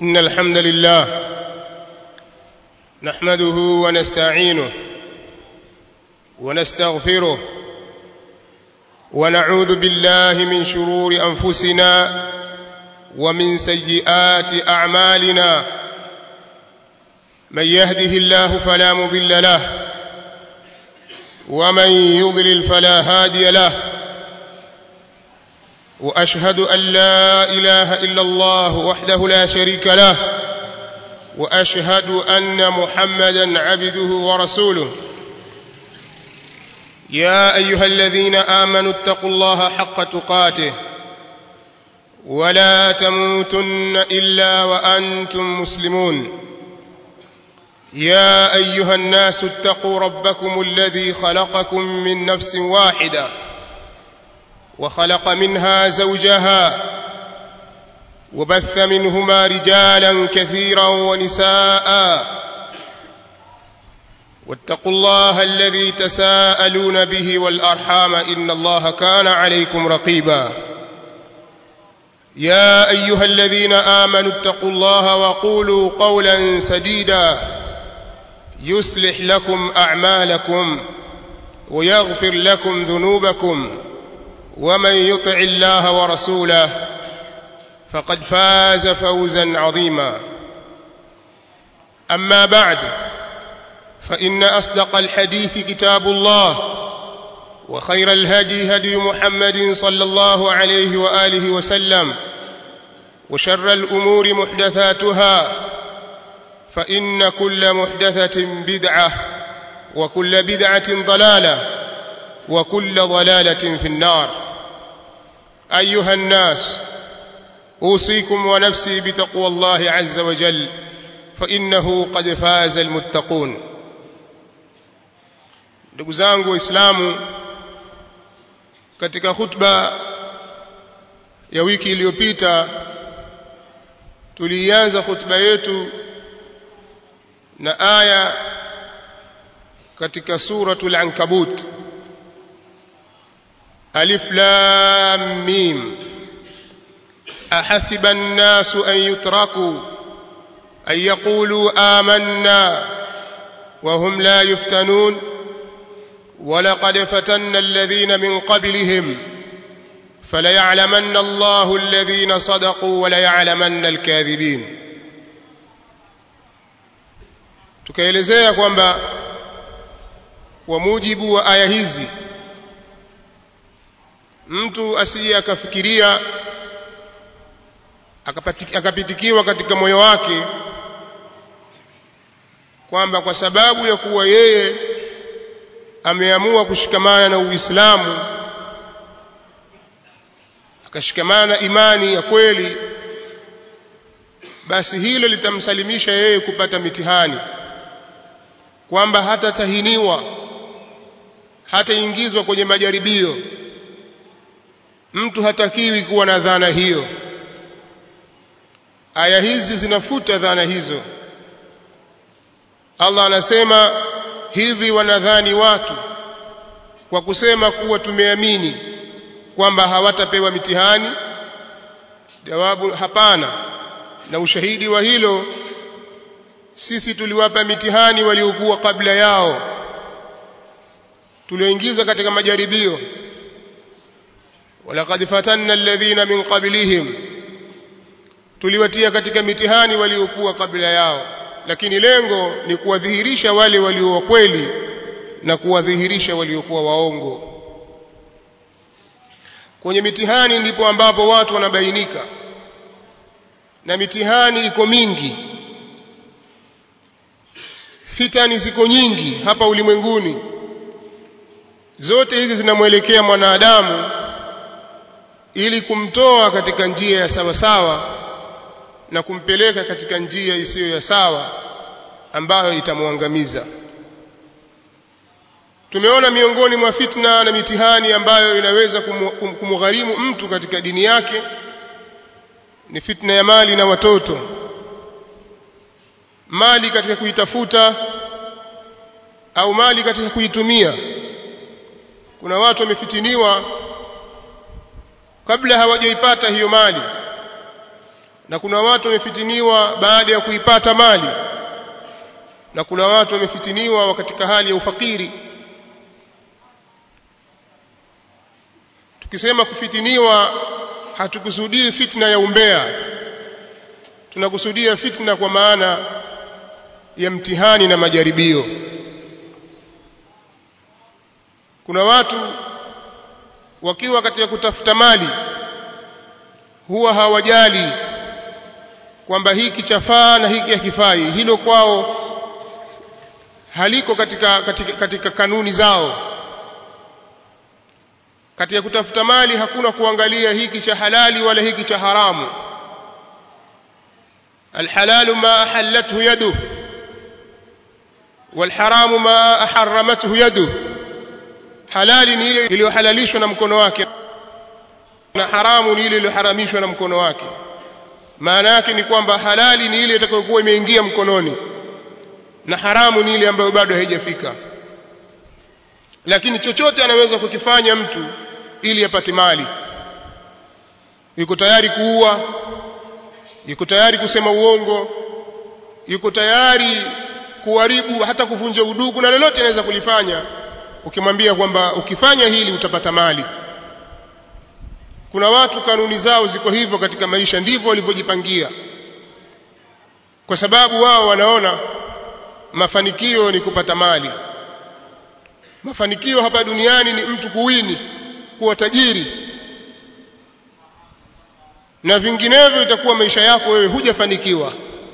إن الحمد لله نحمده ونستعينه ونستغفره ونعوذ بالله من شرور أنفسنا ومن سيئات أعمالنا من يهده الله فلا مضل له ومن يضلل فلا هادي له واشهد ان لا اله الا الله وحده لا شريك له واشهد ان محمدا عبده ورسوله يا ايها الذين امنوا اتقوا الله حق تقاته ولا تموتن الا وانتم مسلمون يا ايها الناس اتقوا ربكم الذي خلقكم من نفس واحده وخلق منها زوجها وبث منهما رجالا كثيرا ونساء واتقوا الله الذي تساءلون به والارحام ان الله كان عليكم رقيبا يا ايها الذين امنوا اتقوا الله وقولوا قولا سديدا يصلح لكم اعمالكم ويغفر لكم ذنوبكم ومن يطع الله ورسوله فقد فاز فوزا عظيما اما بعد فان اصدق الحديث كتاب الله وخير الهدي هدي محمد صلى الله عليه واله وسلم وشر الامور محدثاتها فان كل محدثه بدعه وكل بدعه ضلاله وكل ضلاله في النار ايها الناس اوصيكم ونفسي بتقوى الله عز وجل فانه قد فاز المتقون ndugu zangu waislamu katika khutba ya wiki iliyopita tulianza khutba yetu na aya katika suratul ankabut ألف لام ميم أحسب الناس أن يتركوا أن يقولوا آمنا وهم لا يفتنون ولقد فتنا الذين من قبلهم فليعلمن الله الذين صدقوا وليعلمن الكاذبين tukaelezea kwamba kwa mujibu wa aya hizi mtu asije akafikiria akapitikiwa katika moyo wake kwamba kwa sababu ya kuwa yeye ameamua kushikamana na Uislamu akashikamana na imani ya kweli basi hilo litamsalimisha yeye kupata mitihani kwamba hatatahiniwa hataingizwa kwenye majaribio mtu hatakiwi kuwa na dhana hiyo aya hizi zinafuta dhana hizo Allah anasema hivi wanadhani watu kwa kusema kuwa tumeamini kwamba hawatapewa mitihani jawabu hapana na ushahidi wa hilo sisi tuliwapa mitihani waliokuwa kabla yao tulioingiza katika majaribio walaqad fatanna alladhina min qablihim tuliwatia katika mitihani waliokuwa kabla yao lakini lengo ni kuwadhihirisha wale walio wa kweli na kuwadhihirisha waliokuwa waongo kwenye mitihani ndipo ambapo watu wanabainika na mitihani iko mingi fitani ziko nyingi hapa ulimwenguni zote hizi zinamwelekea mwanadamu ili kumtoa katika njia ya sawa sawa na kumpeleka katika njia isiyo ya sawa ambayo itamwangamiza tumeona miongoni mwa fitna na mitihani ambayo inaweza kumgharimu mtu katika dini yake ni fitna ya mali na watoto mali katika kuitafuta au mali katika kuitumia kuna watu wamefitiniwa kabla hawajaipata hiyo mali na kuna watu wamefitiniwa baada ya kuipata mali na kuna watu wamefitiniwa katika hali ya ufakiri tukisema kufitiniwa hatukusudii fitna ya umbea tunakusudia fitna kwa maana ya mtihani na majaribio kuna watu wakiwa katika kutafuta mali huwa hawajali kwamba hiki chafaa na hiki hakifai hilo kwao haliko katika, katika, katika kanuni zao katika kutafuta mali hakuna kuangalia hiki cha halali wala hiki cha haramu alhalalu ma ahallathu yaduh walharamu ma aharramathu yaduh halali ni ile iliyohalalishwa na mkono wake na haramu ni ile iliyoharamishwa na mkono wake maana yake ni kwamba halali ni ile itakayokuwa imeingia mkononi na haramu ni ile ambayo bado haijafika lakini chochote anaweza kukifanya mtu ili apate mali yuko tayari kuua yuko tayari kusema uongo yuko tayari kuharibu hata kuvunja udugu na lolote anaweza kulifanya ukimwambia kwamba ukifanya hili utapata mali kuna watu kanuni zao ziko hivyo katika maisha ndivyo walivyojipangia kwa sababu wao wanaona mafanikio ni kupata mali mafanikio hapa duniani ni mtu kuwini kuwa tajiri na vinginevyo itakuwa maisha yako wewe hujafanikiwa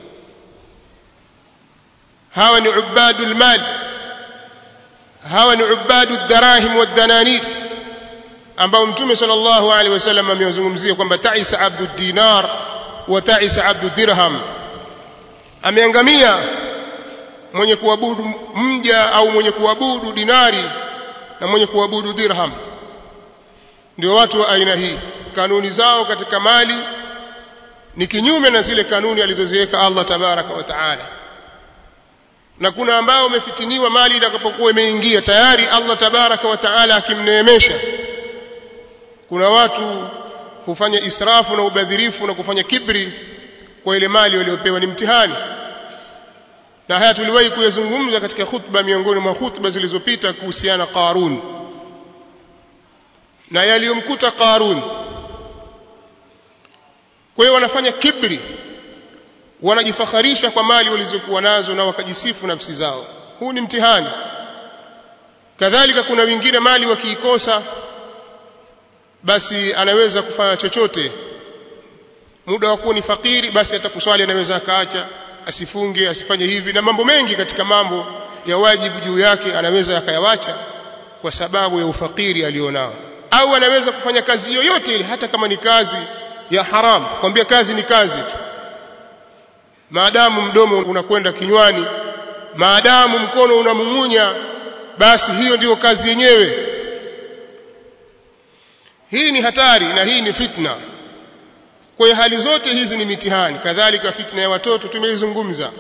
hawa ni ubadul mal hawa ni ubadu darahim wadananir ambao mtume sallallahu alaihi wasallam amewazungumzia kwamba taisa abdu dinar wa taisa abdu dirham ameangamia mwenye kuabudu mja au mwenye kuabudu dinari na mwenye kuabudu dirham ndio watu wa aina hii kanuni zao katika mali ni kinyume na zile kanuni alizoziweka Allah tabaraka wa taala na kuna ambao wamefitiniwa mali itakapokuwa imeingia tayari Allah tabaraka wa taala akimneemesha kuna watu hufanya israfu na ubadhirifu na kufanya kibri kwa ile mali waliopewa ni mtihani na haya tuliwahi kuyazungumza katika khutba miongoni mwa khutba zilizopita kuhusiana Qarun na yaliyomkuta Qarun kwa hiyo wanafanya kibri wanajifakharisha kwa mali walizokuwa nazo na wakajisifu nafsi zao huu ni mtihani kadhalika kuna wengine mali wakiikosa basi anaweza kufanya chochote muda wa kuwa ni fakiri basi atakuswali anaweza akaacha asifunge asifanye hivi na mambo mengi katika mambo ya wajibu juu yake anaweza akayawacha kwa sababu ya ufakiri alionao au anaweza kufanya kazi yoyote ile hata kama ni kazi ya haram kwambia kazi ni kazi tu maadamu mdomo unakwenda kinywani maadamu mkono unamung'unya basi hiyo ndiyo kazi yenyewe hii ni hatari na hii ni fitna kwa hiyo hali zote hizi ni mitihani kadhalika fitna ya watoto tumeizungumza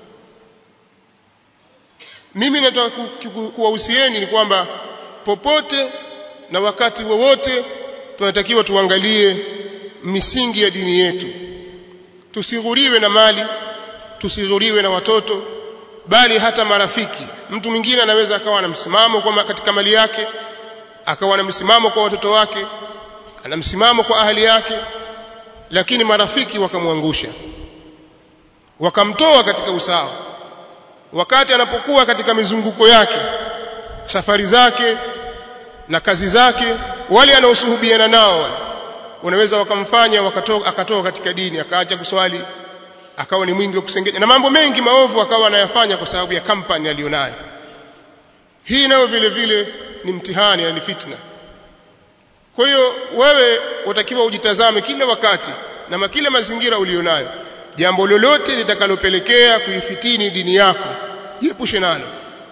mimi nataka kuwahusieni ni kwamba popote na wakati wowote tunatakiwa tuangalie misingi ya dini yetu tusighuriwe na mali tusighuriwe na watoto bali hata marafiki mtu mwingine anaweza akawa na msimamo kwa katika mali yake akawa na msimamo kwa watoto wake ana msimamo kwa ahali yake lakini marafiki wakamwangusha wakamtoa katika usawa wakati anapokuwa katika mizunguko yake safari zake na kazi zake wale anaosuhubiana nao unaweza wakamfanya wakatoka akatoka katika dini akaacha kuswali akawa ni mwingi wa kusengenya na mambo mengi maovu akawa anayafanya kwa sababu ya kampani aliyonayo hii nayo vile vile ni mtihani na ni fitna kwa hiyo wewe utakiwa ujitazame kila wakati na kila mazingira ulionayo jambo lolote litakalopelekea kuifitini dini yako jiepushe nalo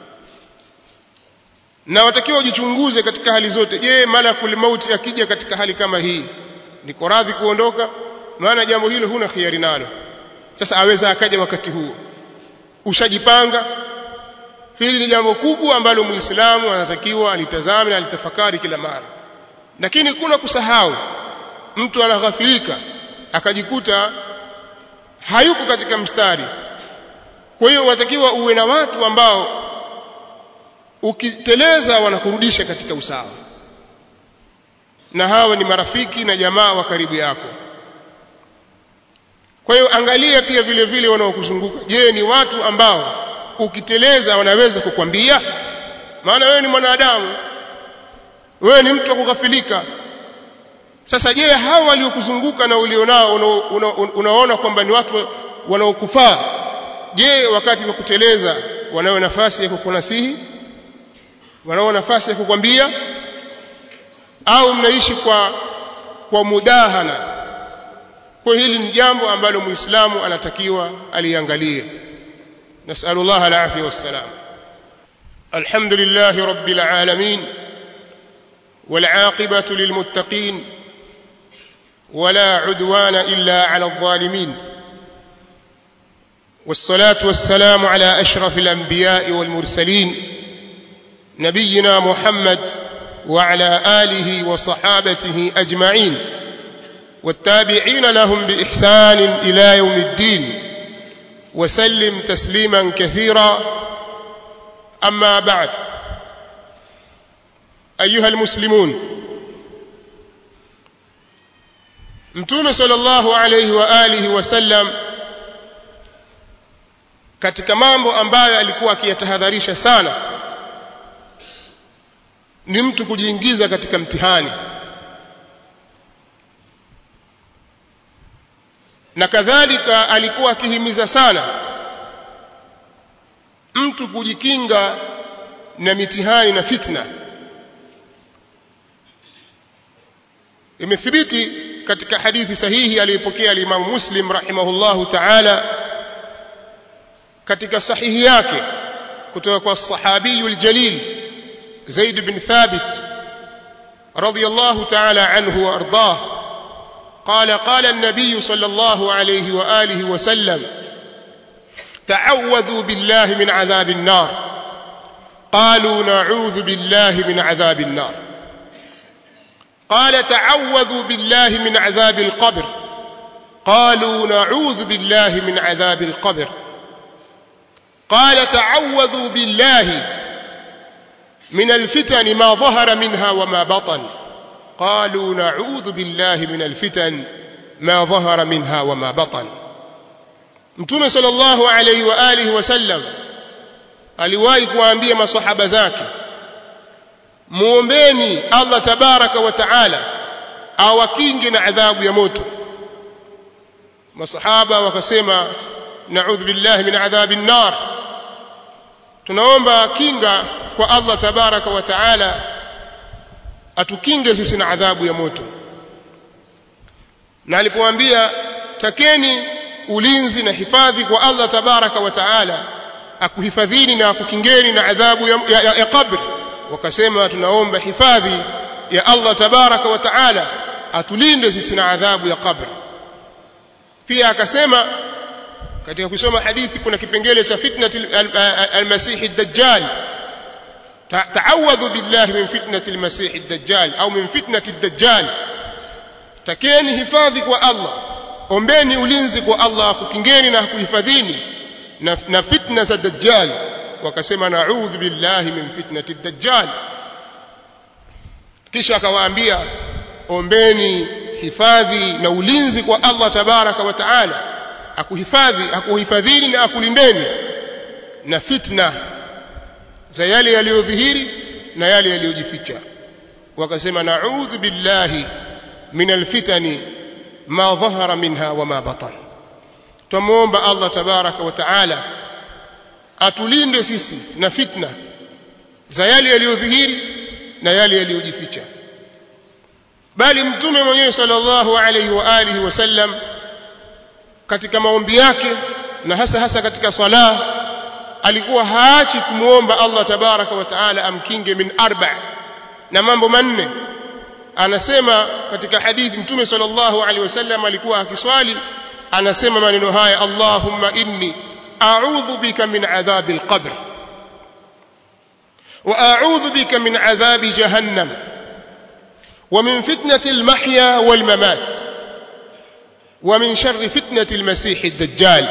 na watakiwa ujichunguze katika hali zote je malakul mauti akija katika hali kama hii niko radhi kuondoka maana jambo hilo huna khiari nalo sasa aweza akaja wakati huo ushajipanga hili ni jambo kubwa ambalo muislamu anatakiwa alitazame na alitafakari kila mara lakini kuna kusahau mtu anaghafirika akajikuta hayuko katika mstari kwa hiyo watakiwa uwe na watu ambao ukiteleza wanakurudisha katika usawa na hawa ni marafiki na jamaa wa karibu yako kwa hiyo angalia pia vile vile wanaokuzunguka je ni watu ambao ukiteleza wanaweza kukwambia maana wewe ni mwanadamu wewe ni mtu wa kughafilika sasa je hao waliokuzunguka na ulionao una, una, unaona kwamba ni watu wanaokufaa je wakati wa kuteleza wanao nafasi ya kukunasihi wanao nafasi ya kukwambia au mnaishi kwa kwa mudahana kwa hili ni jambo ambalo muislamu anatakiwa aliangalie nasallallahu alafia wassalam alhamdulillah rabbil alamin والعاقبة للمتقين ولا عدوان إلا على الظالمين والصلاة والسلام على أشرف الأنبياء والمرسلين نبينا محمد وعلى آله وصحابته أجمعين والتابعين لهم بإحسان إلى يوم الدين وسلم تسليما كثيرا أما بعد أيها المسلمون mtume sallallahu alayhi wa alihi wasallam katika mambo ambayo alikuwa akiyatahadharisha sana ni mtu kujiingiza katika mtihani na kadhalika alikuwa akihimiza sana mtu kujikinga na mitihani na fitna imethibiti katika hadithi sahihi aliyopokea al-Imam Muslim rahimahullahu ta'ala katika sahihi yake kutoka kwa sahabiyul jalil Zaid bin Thabit radiyallahu ta'ala anhu wa ardah قال قال النبي صلى الله عليه واله وسلم تعوذوا بالله من عذاب النار قالوا نعوذ بالله من عذاب النار قال تعوذوا بالله من عذاب القبر قالوا نعوذ بالله من عذاب القبر قال تعوذوا بالله من الفتن ما ظهر منها وما بطن قالوا نعوذ بالله من الفتن ما ظهر منها وما بطن mtume sallallahu alayhi wa alihi wasallam aliwahi kuwaambia masahaba zake muombeni Allah tabaraka wa taala awakinge na adhabu ya moto masahaba wakasema na'udhu billahi min adhabi an-nar tunaomba kinga kwa Allah tabaraka wa taala atukinge sisi na adhabu ya moto na alipowaambia takeni ulinzi na hifadhi kwa Allah tabaraka wa taala akuhifadhini na akukingeni na adhabu ya, ya, ya, ya kabri wakasema tunaomba hifadhi ya Allah tabaraka wa taala atulinde sisi na adhabu ya kabri pia akasema katika kusoma hadithi kuna kipengele cha fitnati al-masih ad-dajjal ta'awadhu billahi min fitnati al-masih ad-dajjal au min fitnati ad-dajjal takeni hifadhi kwa Allah ombeni ulinzi kwa Allah kukingeni na kuhifadhini na, na fitna za dajjal wakasema na'udhu billahi min fitnati ad-dajjal kisha akawaambia ombeni hifadhi na ulinzi kwa Allah tabaraka wa taala akuhifadhi akuhifadhini na akulindeni na fitna za yale yaliyodhihiri na yale yaliyojificha wakasema na'udhu billahi min alfitani ma dhahara minha wa ma batan tumuomba Allah tabaraka wa taala atulinde sisi na fitna za yale yaliyodhihiri na yale yaliyojificha bali mtume mwenyewe sallallahu alaihi wa alihi wasallam katika maombi yake na hasa hasa katika sala alikuwa haachi kumuomba Allah tabaraka wa taala amkinge min arba na mambo manne anasema katika hadithi mtume sallallahu alaihi wasallam alikuwa akiswali anasema maneno haya Allahumma inni a'udhu bika min adhabil qabr wa a'udhu bika min adhabi jahannam wa min fitnati al-mahya wal mamat wa min sharri fitnati almasih ad-dajjal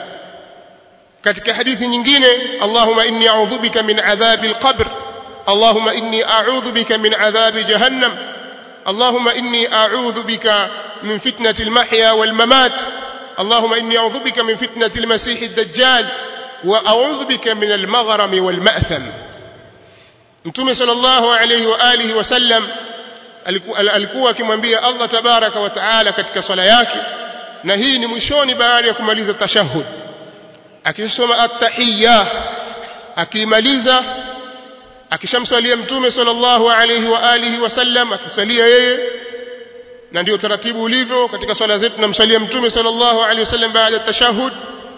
katika hadithi nyingine Allahumma inni a'udhu bika min adhabi al-qabr Allahumma inni a'udhu bika min adhabi jahannam Allahumma inni a'udhu bika min fitnati al-mahya wal-mamat Allahumma inni a'udhu bika min fitnati al-masih ad-dajjal wa a'udhu bika min al-maghrami wal-ma'tham Mtume sallallahu alayhi wa alihi wasallam alikuwa akimwambia Allah tabaraka wa taala katika swala yake na hii ni mwishoni baada ya kumaliza tashahhud akisoma at-tahiyya akimaliza akishamsalia mtume sallallahu alayhi wa alihi wasallam akisalia yeye na ndio taratibu ulivyo katika swala zetu tunamsalia mtume sallallahu alayhi wasallam baada ya tashahhud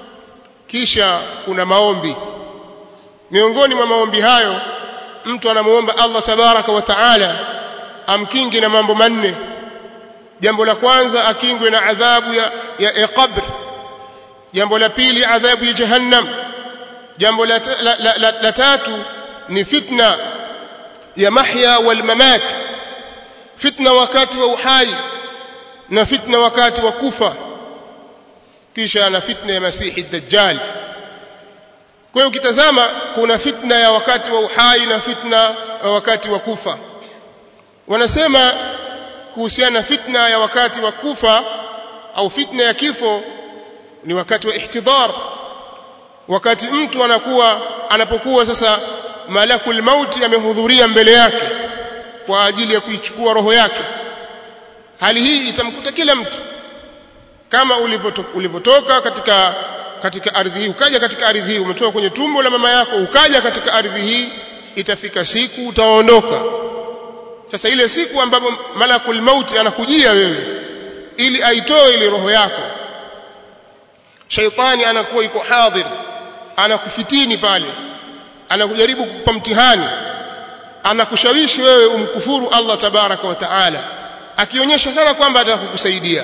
kisha kuna maombi miongoni mwa maombi hayo mtu anamuomba Allah tabaraka wa taala amkingi na mambo manne jambo la kwanza akingwe na adhabu ya, ya, ya qabr jambo la pili adhabu ya jahannam jambo la, la, la, la, la tatu ni fitna ya mahya wal mamat fitna wakati wa uhai na fitna wakati wa kufa kisha na fitna ya masihi dajjal kwa hiyo ukitazama kuna fitna ya wakati wa uhai na fitna ya wakati wa kufa wanasema kuhusiana na fitna ya wakati wa kufa au fitna ya kifo ni wakati wa ihtidar wakati mtu anakuwa anapokuwa sasa malakul mauti amehudhuria mbele yake kwa ajili ya kuichukua roho yake hali hii itamkuta kila mtu kama ulivyotoka katika katika ardhi hii ukaja katika ardhi hii umetoka kwenye tumbo la mama yako ukaja katika ardhi hii itafika siku utaondoka sasa ile siku ambapo malakul mauti anakujia wewe ili aitoe ile roho yako shaitani anakuwa yuko hadhir anakufitini pale anakujaribu kukupa mtihani anakushawishi wewe umkufuru Allah tabaraka wa taala akionyesha kana kwamba atakukusaidia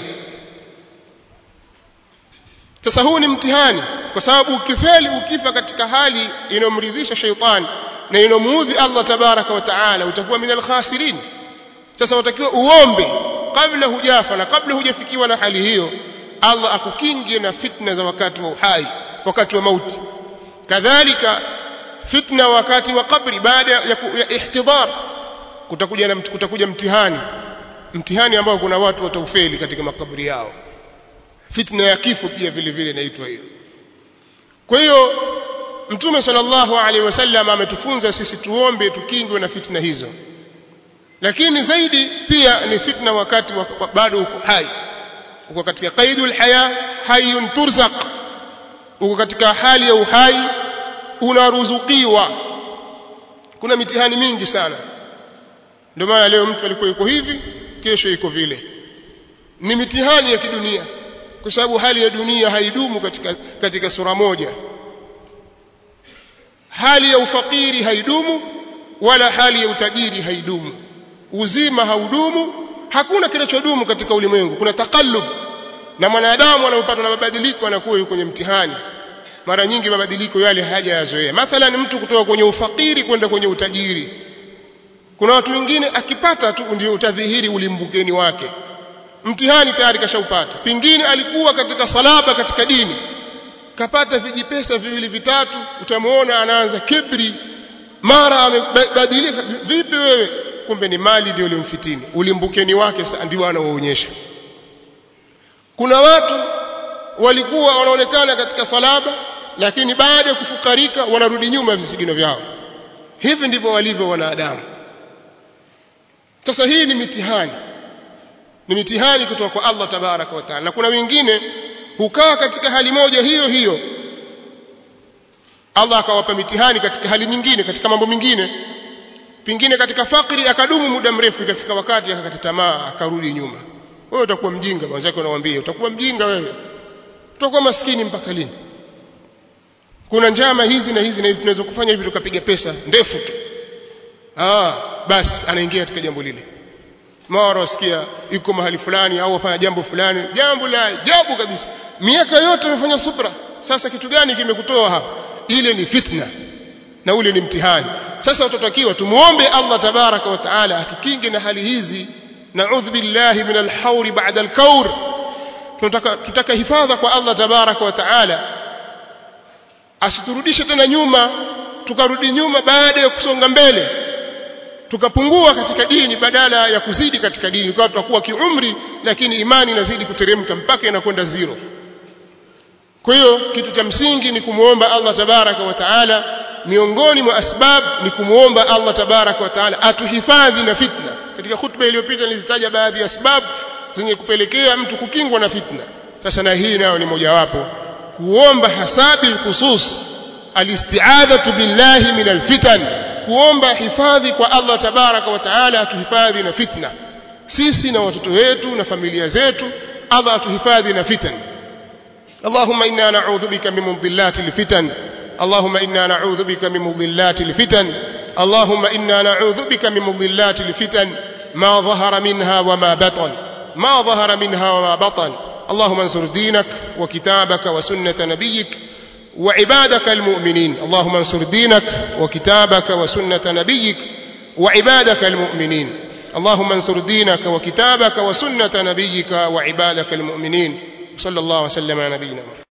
sasa huu ni mtihani kwa sababu ukifeli ukifa katika hali inomridhisha shaitani na inomuudhi Allah tabaraka wa taala utakuwa minal khasirin sasa utakiwa uombe kabla hujafa na kabla hujafikiwa na hali hiyo Allah akukinge na fitna za wakati wa uhai wakati wa mauti kadhalika fitna wakati wa kabri baada ya, ya ihtidar kutakuja na kutakuja mtihani mtihani ambao kuna watu wataufeli katika makaburi yao fitna ya kifo pia vile vile inaitwa hiyo kwa hiyo mtume sallallahu alaihi wasallam ametufunza sisi tuombe tukingwe na fitna hizo lakini zaidi pia ni fitna wakati wa, bado uko hai uko katika qaidul haya hayyun turzaq uko katika hali ya uhai unaruzukiwa kuna mitihani mingi sana ndio maana leo mtu alikuwa yuko hivi kesho yuko vile ni mitihani ya kidunia kwa sababu hali ya dunia haidumu katika katika sura moja hali ya ufakiri haidumu wala hali ya utajiri haidumu uzima haudumu hakuna kinachodumu katika ulimwengu kuna takallub na mwanadamu anapopatwa na mabadiliko anakuwa yuko kwenye mtihani mara nyingi mabadiliko yale hajayazoea mathalan mtu kutoka kwenye ufakiri kwenda kwenye utajiri kuna watu wengine akipata tu ndio utadhihiri ulimbukeni wake mtihani tayari kashaupata pingine alikuwa katika salaba katika dini kapata vijipesa viwili vitatu utamuona anaanza kibri mara amebadilika vipi wewe kumbe ni mali ndio ulimfitini ulimbukeni wake ndio anaoonyesha kuna watu walikuwa wanaonekana katika salaba lakini baada ya kufukarika wanarudi nyuma ya visigino vyao hivi ndivyo walivyo wanadamu sasa hii ni mitihani ni mitihani kutoka kwa Allah tabaraka wa taala na kuna wengine hukaa katika hali moja hiyo hiyo Allah akawapa mitihani katika hali nyingine katika mambo mengine pingine katika fakiri akadumu muda mrefu ikafika wakati akakata tamaa akarudi nyuma wewe utakuwa mjinga mwanzake unamwambia utakuwa mjinga wewe utakuwa maskini mpaka lini kuna njama hizi na hizi na hizi zinaweza kufanya hivi tukapiga pesa ndefu tu ah basi anaingia katika jambo lile mara wasikia yuko mahali fulani au wafanya jambo fulani jambo la ajabu kabisa miaka yote umefanya subra sasa kitu gani kimekutoa hapa ile ni fitna na ule ni mtihani sasa utatakiwa tumuombe Allah tabaraka wa taala atukinge na hali hizi naudhu billahi min alhauri ba'da alkaur tunataka tutaka hifadha kwa Allah tabaraka wa taala asiturudishe tena nyuma tukarudi nyuma baada ya kusonga mbele tukapungua katika dini badala ya kuzidi katika dini kwa tutakuwa kiumri lakini imani inazidi kuteremka mpaka inakwenda zero kwa hiyo kitu cha msingi ni kumuomba Allah tabaraka wa taala miongoni mwa asbab ni kumuomba Allah tabaraka wa taala atuhifadhi na fitna katika khutba iliyopita nilizitaja baadhi ya sababu zenye kupelekea mtu kukingwa na fitna sasa na hii nayo ni mojawapo kuomba hasabi khusus alisti'adhatu billahi min alfitan kuomba hifadhi kwa Allah tabaraka wa taala atuhifadhi na fitna sisi na watoto wetu na familia zetu Allah atuhifadhi na fitan اللهم إنا نعوذ بك من مضلات الفتن اللهم إنا نعوذ بك من مضلات الفتن اللهم إنا نعوذ بك من مضلات الفتن ما ظهر منها وما بطن ما ظهر منها وما بطن اللهم انصر دينك وكتابك وسنة نبيك وعبادك المؤمنين اللهم انصر دينك وكتابك وسنة نبيك وعبادك المؤمنين اللهم انصر دينك وكتابك وسنة نبيك وعبادك المؤمنين صلى الله وسلم على نبينا محمد